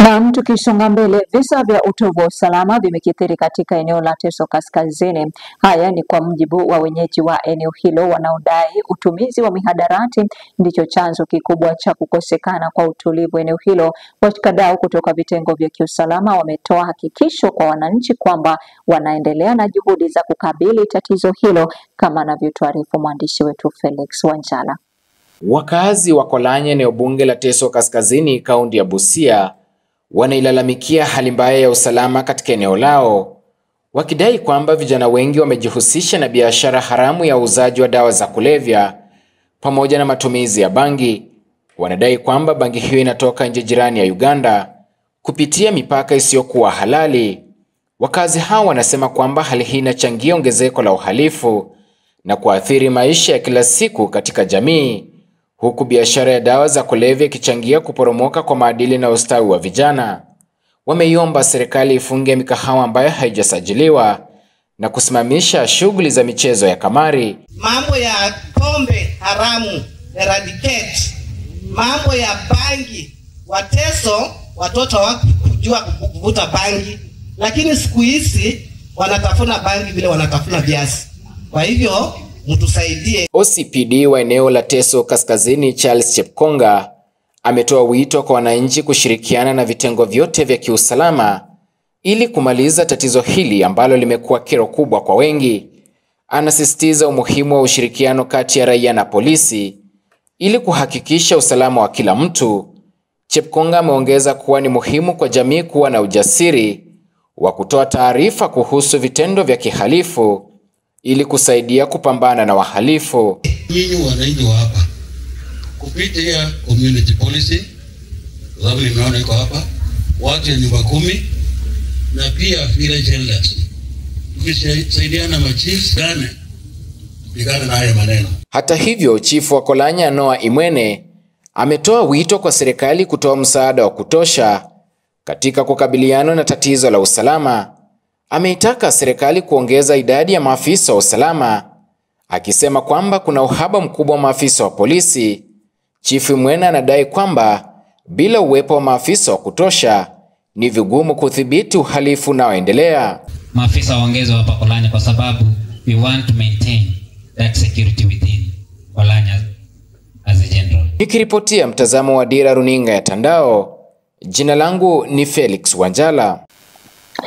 Naam, tukisonga mbele, visa vya utovu wa usalama vimekithiri katika eneo la Teso Kaskazini. Haya ni kwa mujibu wa wenyeji wa eneo hilo wanaodai utumizi wa mihadarati ndicho chanzo kikubwa cha kukosekana kwa utulivu eneo hilo. Washikadau kutoka vitengo vya kiusalama wametoa hakikisho kwa wananchi kwamba wanaendelea na juhudi za kukabili tatizo hilo, kama anavyotuarifu mwandishi wetu Felix Wanjala. Wakazi wa Kolanya, eneo bunge la Teso Kaskazini, kaunti ya Busia, wanailalamikia hali mbaya ya usalama katika eneo lao, wakidai kwamba vijana wengi wamejihusisha na biashara haramu ya uuzaji wa dawa za kulevya pamoja na matumizi ya bangi. Wanadai kwamba bangi hiyo inatoka nje jirani ya Uganda kupitia mipaka isiyokuwa halali. Wakazi hao wanasema kwamba hali hii inachangia ongezeko la uhalifu na kuathiri maisha ya kila siku katika jamii huku biashara ya dawa za kulevya ikichangia kuporomoka kwa maadili na ustawi wa vijana. Wameiomba serikali ifunge mikahawa ambayo haijasajiliwa na kusimamisha shughuli za michezo ya kamari. Mambo ya pombe haramu eradicate, mambo ya bangi. Wateso watoto hawakujua kuvuta bangi, lakini siku hizi wanatafuna bangi vile wanatafuna viazi. Kwa hivyo mtusaidie. OCPD wa eneo la Teso Kaskazini Charles Chepkonga ametoa wito kwa wananchi kushirikiana na vitengo vyote vya kiusalama ili kumaliza tatizo hili ambalo limekuwa kero kubwa kwa wengi. Anasisitiza umuhimu wa ushirikiano kati ya raia na polisi ili kuhakikisha usalama wa kila mtu. Chepkonga ameongeza kuwa ni muhimu kwa jamii kuwa na ujasiri wa kutoa taarifa kuhusu vitendo vya kihalifu ili kusaidia kupambana na wahalifu. Nyinyi wananchi wa hapa kupitia community policy, sababu nimeona iko hapa, watu ya nyumba kumi na pia village elders, tukisaidiana machiefs gane kupigana na haya maneno. Hata hivyo, chifu wa Kolanya Noah Imwene ametoa wito kwa serikali kutoa msaada wa kutosha katika kukabiliana na tatizo la usalama. Ameitaka serikali kuongeza idadi ya maafisa wa usalama, akisema kwamba kuna uhaba mkubwa wa maafisa wa polisi. Chifu Mwena anadai kwamba bila uwepo wa maafisa wa kutosha ni vigumu kudhibiti uhalifu unaoendelea. Maafisa waongezwe hapa Kolanya kwa sababu we want to maintain that security within Kolanya as a general. Nikiripotia mtazamo wa Dira Runinga ya Tandao, jina langu ni Felix Wanjala.